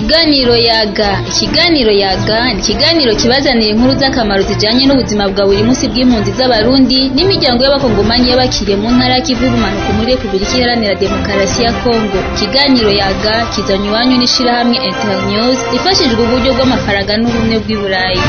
Ikiganiro yaga ikiganiro yaga ni ikiganiro kibazanira inkuru z'akamaro zijanye n'ubuzima bwa buri munsi bw'impunzi z'abarundi n'imiryango y'abakongomanyi y'abakiriye mu ntara y'ikivu y'ubumanuko muri Repubulika Iharanira Demokarasi ya Kongo ikiganiro yaga kizanywe iwanyu n'ishirahamwe Internews rifashijwe uburyo bw'amafaranga n'ubumwe bw'i Burayi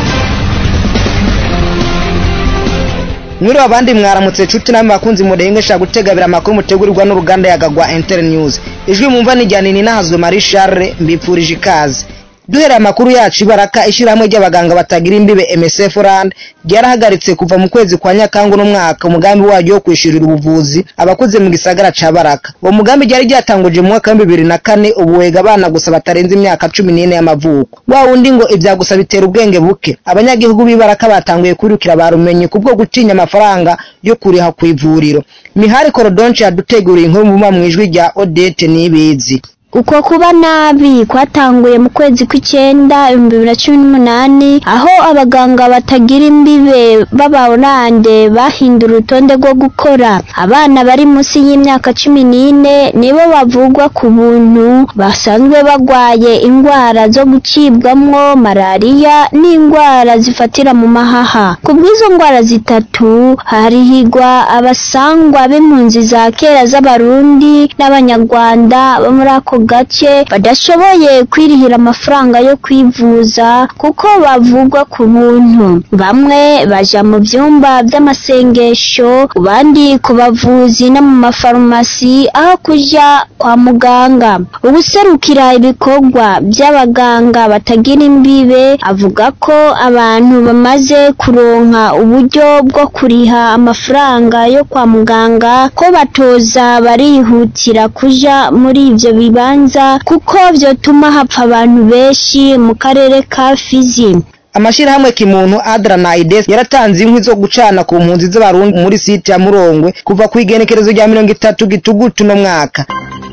mwiriwe abandi mwaramutse cuti namwe bakunzi murengesha gutegabira amakuru mutegurirwa n'uruganda yagagwa Inter News ijwi mumva nijyana ni nahazwe Marie Charles mbipfurije ikaze duhereye amakuru yacu ibaraka ishyirahamwe ry'abaganga batagira imbibe MSF Rand ryarahagaritse kuva mu kwezi kwa Nyakangu n'umwaka umugambi waryo wo kwishurira ubuvuzi abakoze mu gisagara ca Baraka uwo mugambi ryari ryatanguje mu mwaka wa bibiri na kane ubu wega abana gusa batarenze imyaka cumi n'ine y'amavuko wa wundi ngo ivya gusa bitera ubwenge buke abanyagihugu b'ibaraka batanguye kwirukira barumenye kubwo gutinya amafaranga yo kuriha ku ivuriro Mihari Korodonche yaduteguriye inkuru mu mwijwi rya Odette Nibizi uko kuba nabi kwatanguye mu kwezi kw'icyenda ibihumbi bibiri na cumi n'umunani aho abaganga batagira imbibe b'abarande bahindura urutonde rwo gukora abana bari munsi y'imyaka cumi n'ine nibo bavugwa ku buntu basanzwe bagwaye indwara zo gucibwamwo malariya n'indwara zifatira mu mahaha ku bw'izo ndwara zitatu harihigwa abasangwa b'impunzi za kera z'abarundi n'abanyarwanda bo muri ako gace badashoboye kwirihira amafaranga yo kwivuza kuko bavugwa ku buntu bamwe baja mu byumba by'amasengesho abandi ku bavuzi no mu mafarumasi aho kuja kwa muganga ubuserukira ibikorwa by'abaganga batagira imbibe avuga ko abantu bamaze kuronka uburyo bwo kuriha amafaranga yo kwa muganga ko batoza barihutira kuja muri ivyo bibanza kuko vyotuma hapfa abantu benshi mu karere ka Fizi amashirahamwe kimuntu Adra na Aides yaratanze inkwi zo gucana ku mpunzi z'abarundi muri site ya Murongwe kuva ku igenekerezo rya mirongo itatu gitugutu no mwaka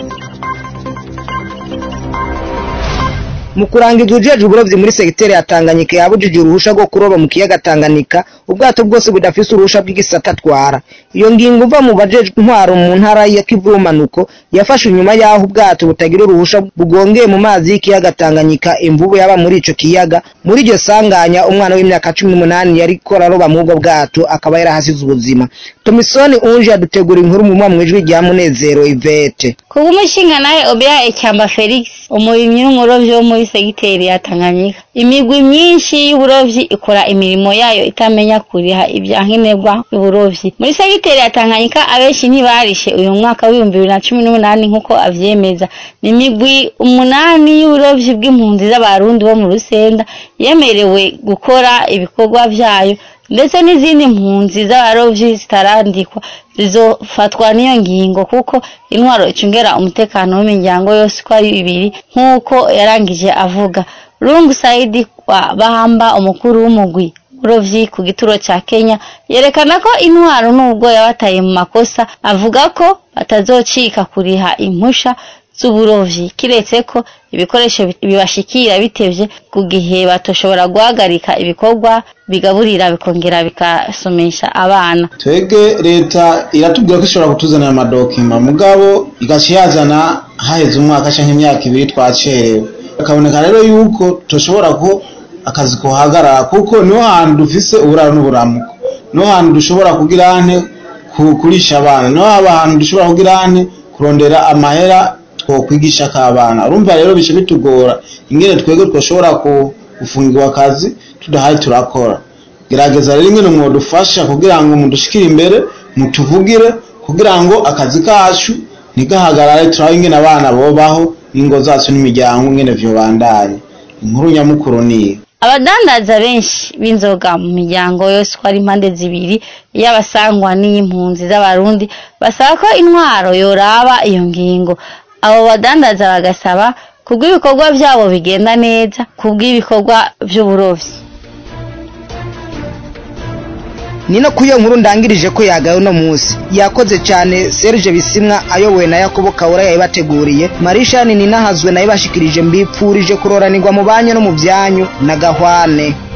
mu kurangiza ujeje uburovyi muri segiteri ya Tanganyika yabujije uruhusha rwo kuroba mu kiyaga Tanganyika ubwato bwose budafise uruhusha bw'igisata atwara iyo ngingo uva mu bajejwe intwaro mu ntara ya Kivu y'umanuko yafashe inyuma y'aho ubwato butagira uruhusha bugongeye mu mazi y'ikiyaga Tanganyika imvubu yaba muri ico kiyaga muri iryo sanganya umwana w'imyaka cumi n'umunani yariko araroba mu bwo bwato akaba yarahasize ubuzima Tomisoni Unje yadutegura inkuru mu mwa mwijwi rya Munezero Ivete kubw'umushinga nawe Obia Ecyamba Felix umurimyi n'umurovyi wo muri segiteri ya Tanganyika imigwi myinshi y'uburovyi ikora imirimo yayo itamenya kuriha ibyankenerwa y'uburovyi muri segiteri ya Tanganyika abenshi ntibarishe uyu mwaka w'ibihumbi bibiri na cumi n'umunani nk'uko avyemeza ni imigwi umunani y'uburovyi bw'impunzi z'abarundi bo mu Rusenda yemerewe gukora ibikorwa vyayo ndetse n'izindi mpunzi z'abarovyi zitarandikwa zizofatwa n'iyo ngingo kuko intwaro icungera umutekano w'imiryango yose uko ari ibiri nk'uko yarangije avuga rungu saidi wa bahamba umukuru w'umugwi uburovyi ku gituro ca kenya yerekana ko intwaro n'ubwo yabataye mu makosa avuga ko batazocika kuriha impusha z'uburovyi kiretse ko ibikoresho bibashikira bitevye ku gihe batoshobora guhagarika ibikorwa bigaburira bikongera bikasomesha abana twebwe leta iratubwira ko ishobora kutuzanira amadokima mugabo igaca yazana haheze umwaka canke imyaka ibiri twacerewe akaboneka rero yuko tushobora ko akazi kohagarara kuko niho hantu dufise uburaro n'uburamuko niho hantu dushobora kugira ante kurisha abana niho haba hantu dushobora kugira ante kurondera amahera twokwigisha k'abana urumva rero bice bitugora ingene twebwe twoshobora gufungirwa akazi tudahaye turakora gerageza rero ingene mwodufasha kugira ngo mudushikire imbere mutuvugire kugira ngo akazi kacu ntigahagarare turabe ingene abana bobaho n'ingo zacu n'imiryango ingene vyobandanye inkuru nyamukuru niyo abadandaza benshi b'inzoga mu miryango yose uko ari impande zibiri y'abasangwa n'iy'impunzi z'abarundi basaba ko intwaro yoraba iyo ngingo abo badandaza bagasaba kubw'ibikorwa byabo bigenda neza kubw'ibikorwa by'uburovyi nino ku iyo nkuru ndangirije ko yagaye uno munsi yakoze cyane Serge Bisimwa ayobowe na Yakobo Kawura yayibateguriye Marishani ninahazwe nayo bashikirije mbipfurije kuroranirwa mu banyu no mu byanyu na gahwane